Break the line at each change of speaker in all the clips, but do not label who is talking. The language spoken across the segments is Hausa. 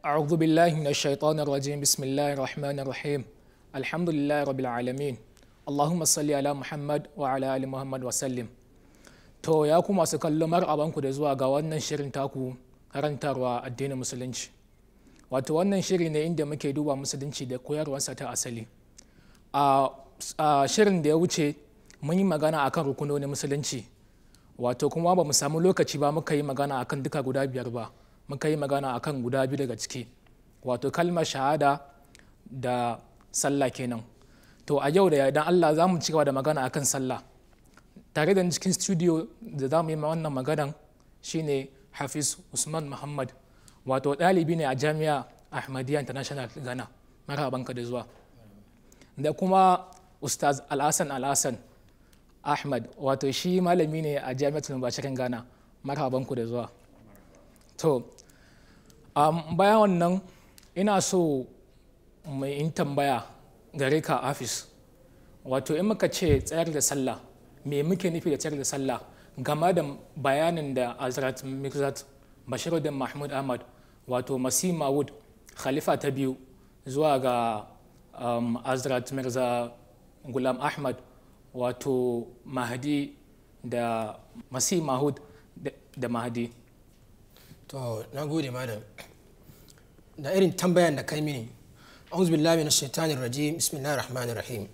أعوذ بالله من الشيطان الرجيم بسم الله الرحمن الرحيم الحمد لله رب العالمين اللهم صل على محمد وعلى آل محمد وسلم to ya ku masu kallo mar'abanku da zuwa ga wannan shirin taku karantarwa addinin musulunci wato wannan shiri ne inda muke duba musulunci da koyarwarsa ta asali a shirin da ya wuce mun yi magana akan rukunonin musulunci wato kuma ba mu samu lokaci ba muka yi magana akan duka guda biyar ba muka yi magana akan guda biyu daga ciki wato kalmar shahada da sallah kenan to a yau da yardan allah za mu ci gaba da magana akan sallah tare da cikin studio da za mu yi wannan maganan shine hafiz usman muhammad wato ɗalibi ne a jami'a ahmadiyya international ghana marhabanka da zuwa da kuma ustaz alhassan alhassan ahmad wato shi malami ne a jami'atul mubashirin ghana marhabanku da zuwa to um, bayan wannan ina so mai in tambaya gare ka afis wato in muka ce tsayar da sallah me muke nufi da tsayar da sallah game da bayanin da azrat mirzat bashiruddin mahmud ahmad wato masi mawud khalifa ta biyu zuwa ga um, azrat mirza gulam ahmad wato mahdi da masi mahud da mahdi
to na gode madam da irin tambayan da kai mini auzu billahi minash shaitanir rajim bismillahir rahmanir rahim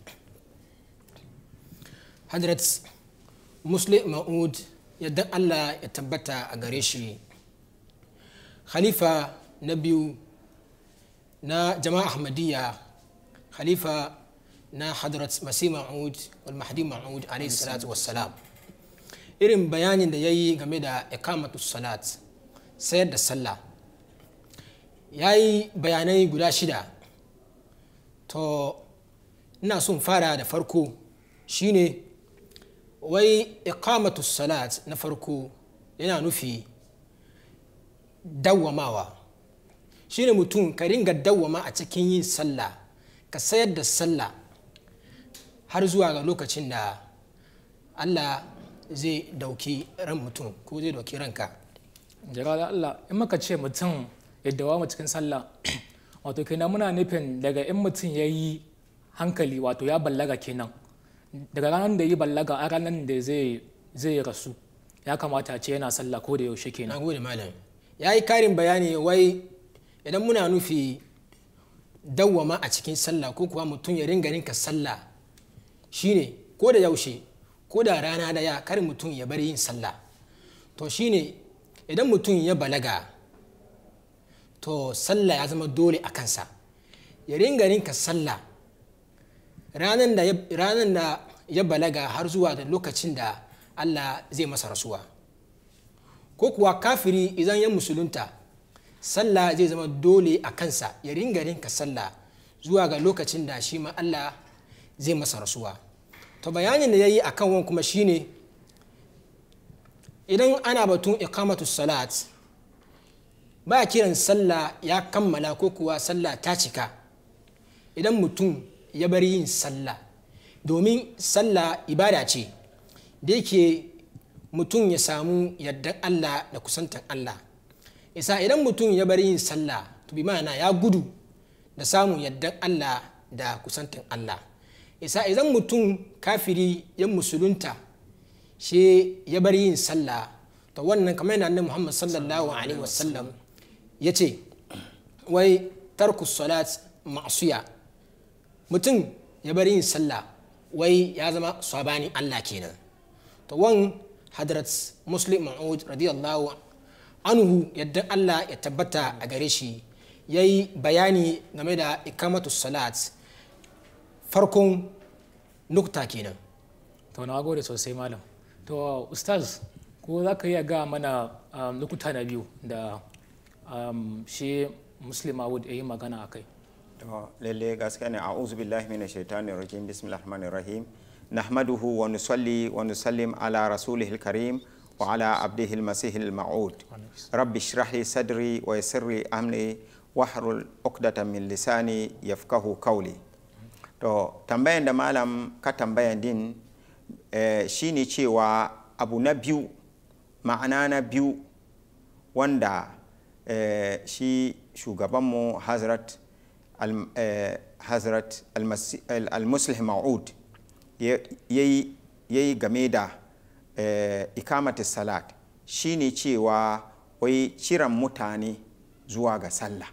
hadrat muslim ma'ud yadda Allah ya tabbata a gare shi khalifa na biyu na jama'a ahmadiyya khalifa na hadrat masih ma'ud wal mahdi ma'ud alayhi salatu wassalam irin bayanin da ya yi game da ikamatu salat sayar da sallah ya yi bayanai guda shida to ina son fara da farko shine wai ikamatu salat na farko yana nufi dawwamawa shine mutum ka ringa dawwama a cikin yin sallah ka sayar da sallah har zuwa ga lokacin da allah zai dauki ran mutum ko zai dauki ranka
jira da Allah in muka ce mutum ya dawama cikin sallah wato kenan muna nufin daga in mutum ya yi hankali wato ya ballaga kenan daga ranar da yi ballaga a ranar da zai rasu ya kamata ce yana sallah ko da yaushe
na
kenan
gode malam ya yi karin bayani wai idan muna nufi dawwama a cikin sallah ko kuwa mutum ya ringa rinka sallah shine ko da yaushe ko da rana daya kar mutum ya bari yin sallah to shine idan mutum ya balaga to sallah ya zama dole a kansa ya ringa rinka sallah ranar da ya- ranar da ya balaga har zuwa da lokacin da allah zai masa rasuwa ko kuwa kafiri idan ya musulunta sallah zai zama dole a kansa ya ringa rinka sallah zuwa ga lokacin da shi ma allah zai masa rasuwa to bayanin da ya yi a kan wani kuma shine idan ana batun ikamatu salat ba kiran sallah ya kammala ko kuwa sallah ta cika idan mutum ya bari yin sallah domin sallah ibada ce da yake mutum ya samu yardan allah da kusantan allah isa idan mutum ya bari yin sallah to bi ma'ana ya gudu da samun yardan allah da kusantan allah isa idan mutum kafiri ya musulunta shi ya bar yin sallah to wannan kamar yana annabi Muhammad sallallahu alaihi wasallam ya ce wai tarku salat ma'suya mutum ya bar yin sallah wai ya zama sabani Allah kenan to wan hadrat muslim ma'ud radiyallahu anhu yadda Allah ya tabbata a gare shi yayi bayani game da ikamatu salat farkon nukta kenan
to na gode sosai malam to ustaz ko za ka iya ga mana um, lokuta na biyu da um, shi muslim awud ya yi magana a kai
to lalle gaskiya ne a'udhu billahi minash shaitanir rajim bismillahir rahmanir rahim nahmaduhu wa nusalli wa nusallim ala rasulihil karim wa ala abdihil masihil ma'ud rabbi shrah li sadri wa yassir li amri wahrul uqdatan min lisani yafqahu qawli to tambayan da malam ka tambayan din eh, shine cewa abu na biyu ma'ana na biyu wanda eh, shi shugabanmu hazrat al- eh, hazrat al-Masi- al- al-muslih ma'ud ya yi game da eh, ikamatu salat shine cewa wai kiran mutane zuwa ga sallah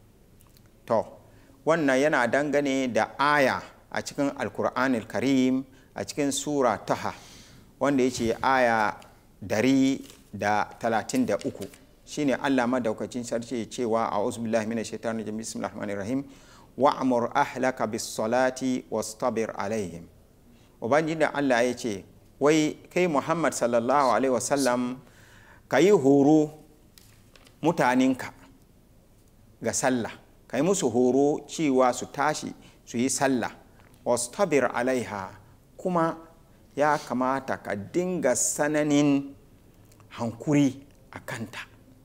to wannan yana dangane da aya a cikin alkur'anil karim a cikin sura taha wanda ya ce aya dari da talatin da uku shine allah madaukacin sarki cewa a billahi minash shaitani rajim bismillahir rahmanir rahim wa'mur ahlaka bis salati wastabir alaihim ubangiji da allah ya ce wai kai muhammad sallallahu alaihi wasallam ka yi horo mutanenka ga sallah ka yi musu horo cewa su tashi su yi sallah wastabir alaiha kuma ya kamata ka dinga sananin hankuri a kanta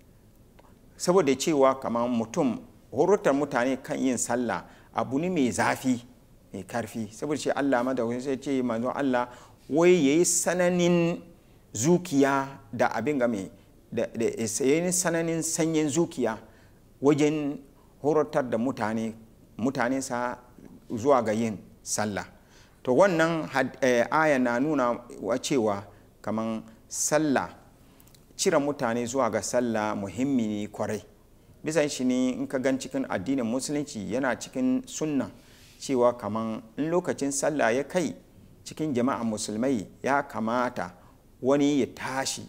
saboda cewa kamar mutum horotar mutane kan yin sallah abu ne mai zafi mai karfi saboda ce allah madawin sai ce manzo allah wai ya yi sananin zukiya da abin game da ya yi sananin sanyin zukiya wajen horatar da mutane mutane sa zuwa ga yin sallah to wannan aya na nuna wa cewa kamar sallah cire mutane zuwa ga sallah muhimmi ne kwarai bisan shi ne in ka gan cikin addinin musulunci yana cikin sunna cewa kamar in lokacin sallah ya kai cikin jama'a musulmai ya kamata wani ya tashi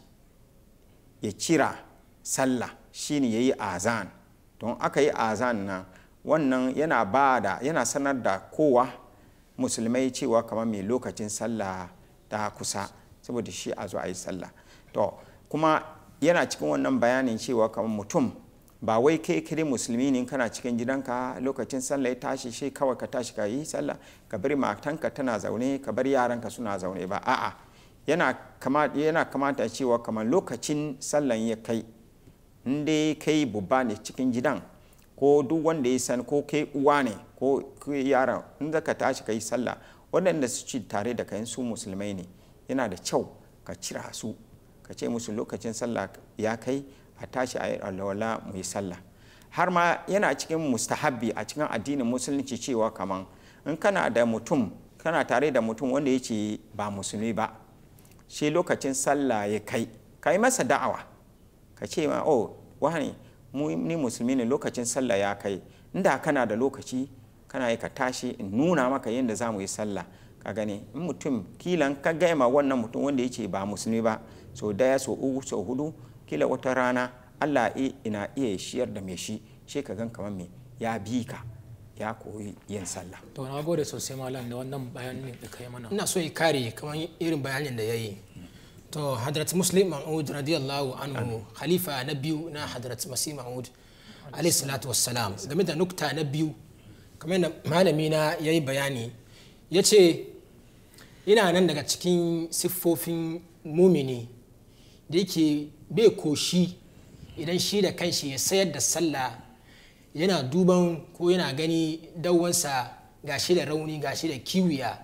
ya cira sallah shine ya yi azan don aka yi azan nan wannan yana ba da yana sanar da kowa musulmai cewa kamar mai lokacin sallah ta kusa saboda shi a zo a yi sallah to kuma yana cikin wannan bayanin cewa kamar mutum ba wai kai kiri musulmi ne kana cikin gidanka lokacin sallah ya tashi shi kawai ka tashi ka yi sallah ka bari matanka tana zaune ka bar yaranka suna zaune ba a'a yana kamata cewa kamar lokacin sallan ya kai in dai kai babba ne cikin gidan ko duk wanda ya san ko kai uwa ne ko yaran in ka tashi ka yi sallah waɗanda su ci tare da kayan su musulmai ne yana da kyau ka cira su ka ce musu lokacin sallah ya kai a tashi a yi alwala mu yi sallah har ma yana cikin mustahabbi a cikin addinin musulunci cewa kaman in kana da mutum kana tare da mutum wanda ya ce ba musulmi ba shi lokacin sallah ya kai ka yi masa da'awa ka ce ma oh wani ni musulmi ne lokacin sallah ya kai inda kana da lokaci kana yi ka tashi in nuna maka yadda za mu yi sallah ka gani in mutum kilan ka gaima wannan mutum wanda ya ce ba musulmi ba so daya so uku so hudu kila wata rana allah ina iya shiyar da mai shi shi ka gan kamar me ya bi ka ya koyi yin sallah
to na gode sosai malam da wannan bayanin da kai mana
ina so ya kare kamar irin bayanin da ya yi to hadrat muslim ma'ud radiyallahu anhu khalifa na biyu na hadrat masih ma'ud alayhi salatu wassalam game da nukta na biyu kamar da malami na ya yi bayani ya ce ina nan daga cikin siffofin mumini da yake bai koshi idan shi da kanshi ya sayar da sallah yana duban ko yana gani dawansa gashi da rauni gashi da kiwiya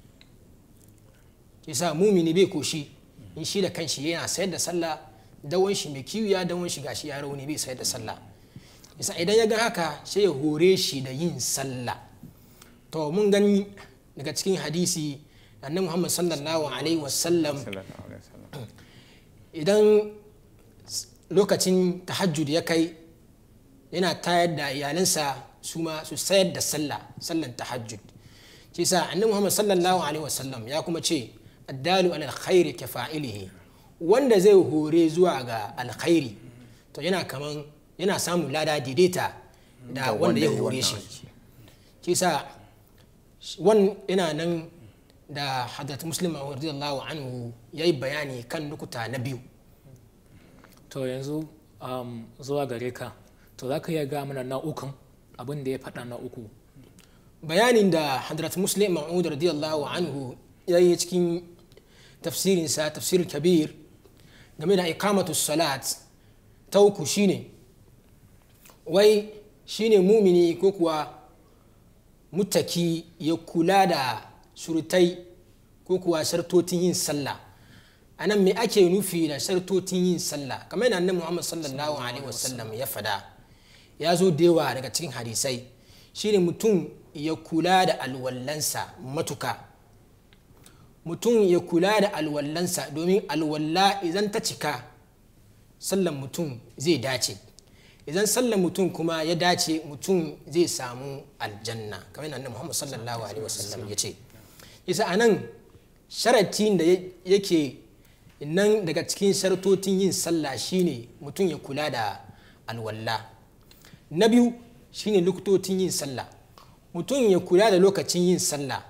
yasa mumini bai koshi in shi da kanshi yana sayar da sallah dawon shi mai kiwiya dawon shi gashi ya rauni bai sayar da sallah yasa idan ya ga haka sai ya hore shi da yin sallah to mun gani daga cikin hadisi annabi Muhammad sallallahu alaihi wasallam idan lokacin tahajjud ya kai yana tayar da iyalansa su ma su sayar da sallah sallan tahajjud shi sa annabi Muhammad sallallahu alaihi wasallam ya kuma ce addalu ala alkhairi ka fa'ilihi wanda zai hore zuwa ga alkhairi to yana kaman yana samun lada daidaita da wanda ya hore shi shi sa wan yana nan da hadrat muslim radiyallahu anhu yayi bayani kan nukuta na biyu
to yanzu um, zuwa gare ka to za ka iya ga mana na'ukan abin da ya faɗa na uku
bayanin da hadrat muslim ma'ud radiyallahu anhu ya yi cikin tafsirinsa tafsir kabir game da ikamatu salat ta uku shine wai shine mumini ko kuwa mutaki ya kula da surutai ko kuwa shartotin yin sallah a nan me ake nufi da shartotin yin sallah kamar yana nan muhammad sallallahu alaihi wasallam ya fada ya zo da yawa daga cikin hadisai shine mutum ya kula da alwallansa matuka mutum ya kula da alwallansa domin alwalla idan ta cika sallan mutum zai dace idan sallan mutum kuma ya dace mutum zai samu aljanna kamar yadda muhammad sallallahu alaihi wasallam ya ce isa a nan sharatin da yake nan daga cikin shartotin yin sallah shine mutum ya kula da alwalla na biyu shine lokacin yin sallah mutum ya kula da lokacin yin sallah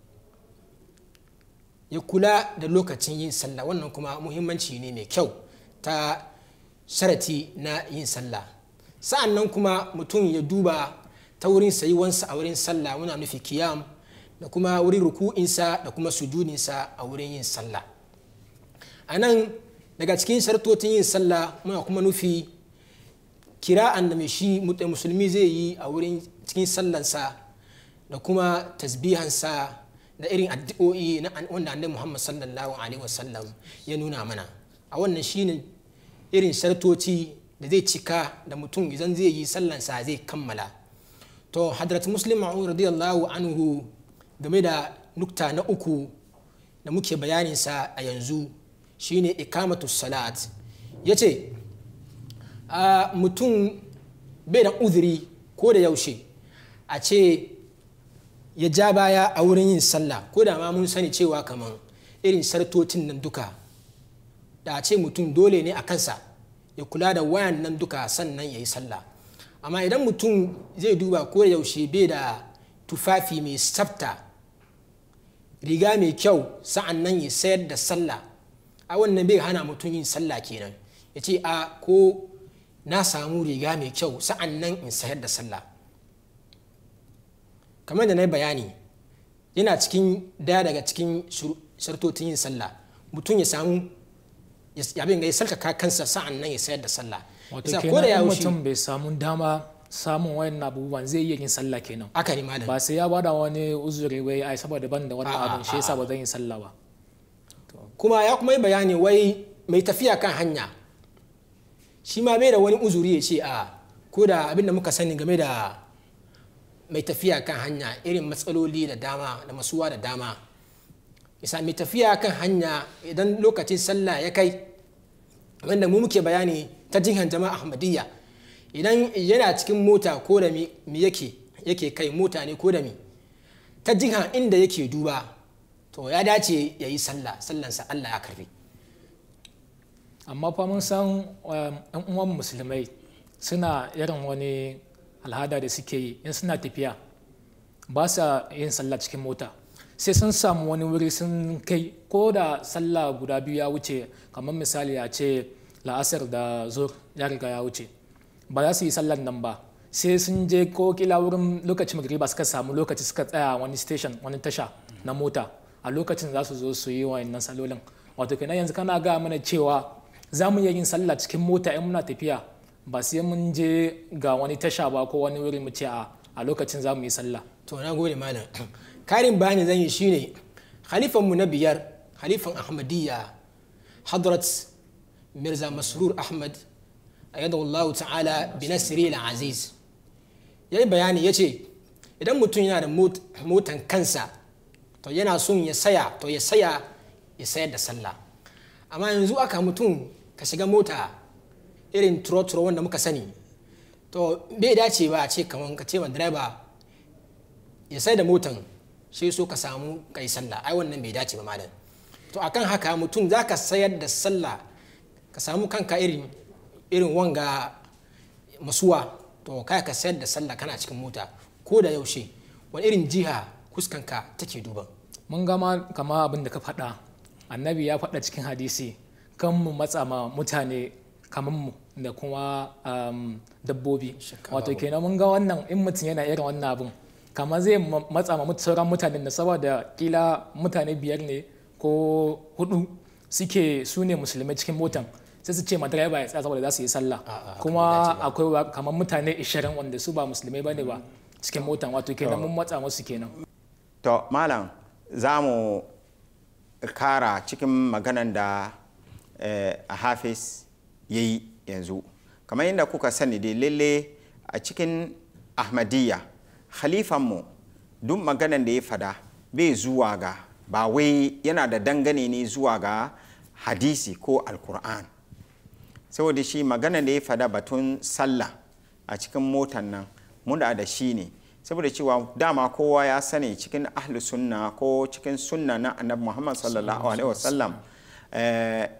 ya kula da lokacin yin sallah wannan kuma muhimmanci ne mai kyau ta sharati na yin sallah sa'an nan kuma mutum ya duba ta wurin sayuwansa a wurin sallah muna nufi kiyam da kuma wurin ruku'insa da kuma sujudinsa a wurin yin sallah a nan daga cikin shartotin yin sallah muna kuma nufi kira'an da mai shi musulmi zai yi a wurin cikin sallansa da kuma tasbihansa da irin addu'o'i na wanda annabi Muhammad sallallahu alaihi wasallam ya nuna mana a wannan shine irin shartoci da zai cika da mutum idan zai yi sallansa zai kammala to hadrat muslim radiyallahu anhu game da nukta na uku da muke bayaninsa a yanzu shine ikamatu salat ya ce mutum bai da uzuri ko da yaushe a ce ya ja baya a wurin yin sallah ko da ma mun sani cewa kamar irin sartocin nan duka da a ce mutum dole ne a kansa ya kula da wayan nan duka sannan ya yi sallah amma idan mutum zai duba ko da yaushe bai da tufafi mai tsafta riga mai kyau sa'an nan ya sayar da sallah a wannan bai hana mutum yin sallah kenan ya ce a ko na samu riga mai kyau sa'an nan in sayar da sallah kamar da na yi bayani yana cikin daya daga cikin shartotin yin sallah mutum ya samu abin ya sarkaka kansa sa'an nan ya sayar da sallah
wato kenan mutum bai samu dama samun wayan abubuwan zai iya yin sallah kenan
aka ne malam
ba sai ya bada wani uzuri wai ai saboda ban da wannan abin shi yasa ba zan yi sallah ba
kuma ya kuma yi bayani wai mai tafiya kan hanya shi ma bai da wani uzuri ya ce a ko da abin da muka sani game da mai tafiya kan hanya irin matsaloli da dama da masuwa da dama isa mai tafiya kan hanya idan lokacin sallah ya kai wanda mu muke bayani ta jihar jama'a ahmadiyya idan yana cikin mota ko da mi yake yake kai mota ne ko da mi ta jiha inda yake duba to ya dace ya yi sallah sallansa allah ya karbi
amma fa mun san yan uwan musulmai suna irin wani al'ada da suke yi in suna tafiya ba sa yin sallah cikin mota sai sun samu wani wuri sun kai ko da sallah guda biyu ya wuce kamar misali a ce la'asar da zur ya riga ya wuce ba za su yi sallar nan ba sai sun je ko kila wurin lokacin magriba suka samu lokaci suka tsaya wani station wani tasha na mota a lokacin za su zo su yi wa'annan salolin wato kenan yanzu kana ga mana cewa za mu iya yin sallah cikin mota in muna tafiya ba sai mun je ga wani tasha ba ko wani wuri mu ce a a lokacin za mu yi sallah
to na gode malam karin bayani zan yi shine khalifan mu na biyar khalifan ahmadiyya hadrat mirza masrur ahmad ayyadahu allah ta'ala bi nasri al-aziz yayi bayani yace idan mutum yana da motan kansa to yana son ya saya to ya saya ya sayar da sallah amma yanzu aka mutum ka shiga mota irin turo-turo wanda muka sani to bai dace ba a ce kamar ka ce ma direba ya sai da motan shi so ka samu kai sallah ai wannan bai dace ba malam to akan haka mutum za ka sayar da sallah ka samu kanka irin irin wanga masuwa to kai ka sayar da sallah kana cikin mota ko da yaushe wani irin jiha kuskanka take duban
mun gama kama abin da ka faɗa annabi ya faɗa cikin hadisi kan mu matsa ma mutane kamar mu da kuma dabbobi wato kenan mun ga wannan in mutum yana irin wannan abin kamar zai matsa ma sauran mutanen da saboda kila mutane biyar ne ko hudu suke su ne musulmai cikin motan sai su ce ma direba ya tsaya saboda za su yi sallah kuma akwai kamar mutane 20 wanda su ba musulmai bane ba cikin motan wato kenan mun matsa musu kenan
to malam za mu kara cikin maganan da a hafiz ya yi yanzu kamar yadda kuka sani dai lalle a cikin ahmadiyya khalifanmu duk maganan da ya fada bai zuwa ga ba wai yana da dangane ne zuwa ga hadisi ko alkur'an saboda shi maganan da ya fada batun sallah a cikin motan nan muna da shi ne saboda cewa dama kowa ya sani cikin ahlu sunna ko cikin sunna na annabi muhammad sallallahu alaihi wasallam eh,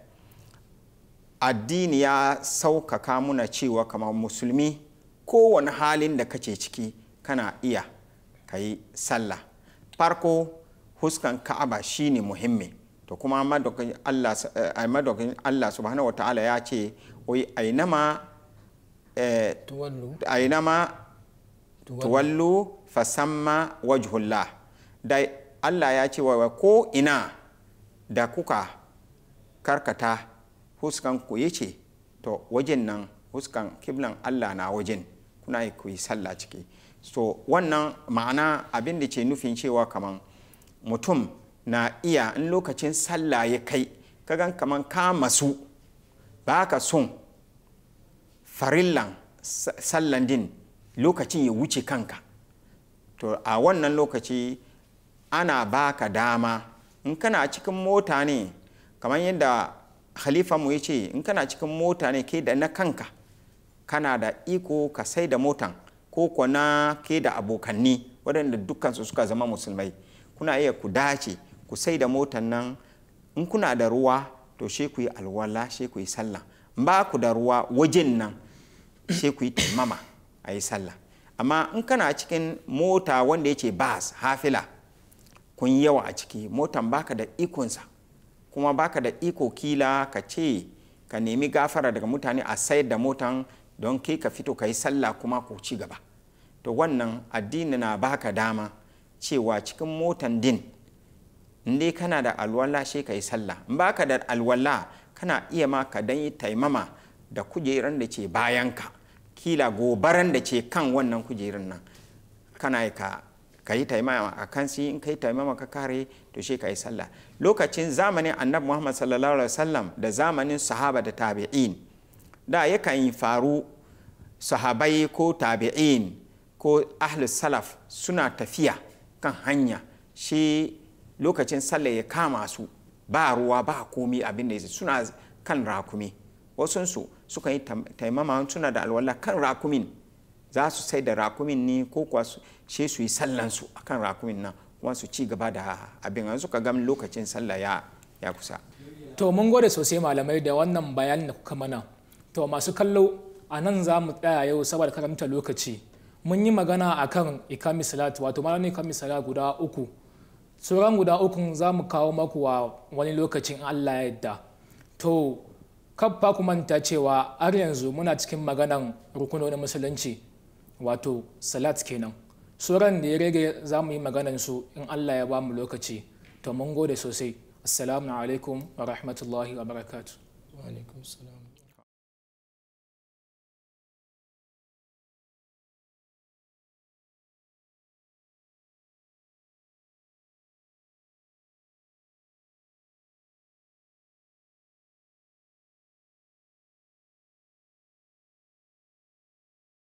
addini ya saukaka muna cewa kamar musulmi kowane halin da kace ciki kana iya ka yi sallah farko huskan ka'aba shine muhimmi to kuma madokin Allah, eh, madokin Allah subhanahu wa ta'ala ya ce wai ainama eh,
tuwallu
ainama tuwallu fasamma wajhullah da Allah ya ce wa ko ina da kuka karkata huskan ku yace to wajen nan huskan kiblan Allah na wajen kuna yi ku yi sallah ciki so wannan ma'ana abin da ke nufin cewa kaman mutum na iya in lokacin sallah ya kai kagan kaman ka masu ba ka son farillan sallan din lokacin ya wuce kanka to a wannan lokaci ana baka dama in kana cikin mota ne kamar yadda mu ya ce in kana cikin mota ne ke da na kanka kana da iko ka sai da motan ko kwana ke da abokanni waɗanda dukkansu suka zama musulmai kuna iya ku dace ku sai da motan nan in kuna da ruwa to she ku yi alwala she ku yi sallah ba ku da ruwa wajen nan she ku yi taimama a yi sallah amma in kana cikin mota wanda ya ce bas hafila kun yawa a ciki motan baka da ikonsa kuma baka da iko kila ka ce ka nemi gafara daga mutane a sayar da motan don kai ka fito ka yi sallah kuma ku ci gaba to wannan addini na baka dama cewa cikin motan din in dai kana da alwala shi ka yi sallah in baka da alwala kana iya ma ka dan yi taimama da kujeran da ce bayanka kila gobaran da ce kan wannan kujerun nan kana yi ka ka yi taimama a kan si in ka yi taimama ka kare to shi ka yi sallah lokacin zamanin annabi muhammad sallallahu alaihi wasallam da zamanin sahaba da tabi'in da yakan yi faru sahabai ko tabi'in ko ahlus salaf suna tafiya kan hanya shi lokacin sallah ya kama su ba ruwa ba komi abin da suna kan rakumi wasunsu suka yi taimama suna da alwala kan rakumin za su sai da rakumin ne ko kuwa she su yi sallansu a kan rakumin nan kuma su ci gaba da abin an suka gam lokacin sallah ya, ya kusa
to mun gode sosai malamai da wannan bayanin da kuka mana to masu kallo a nan za mu tsaya yau saboda karamta lokaci mun yi magana akan ikami salat wato malamin ikami salat guda uku sauran guda uku za mu kawo maku wa wani lokacin allah ya yadda to kafa ku manta cewa har yanzu muna cikin maganan rukunonin musulunci wato salat kenan sauran da ya rage za mu yi maganan su in allah ya ba mu lokaci to mun gode sosai assalamu alaikum wa rahmatullahi wa barakatuh
wa alaikum salam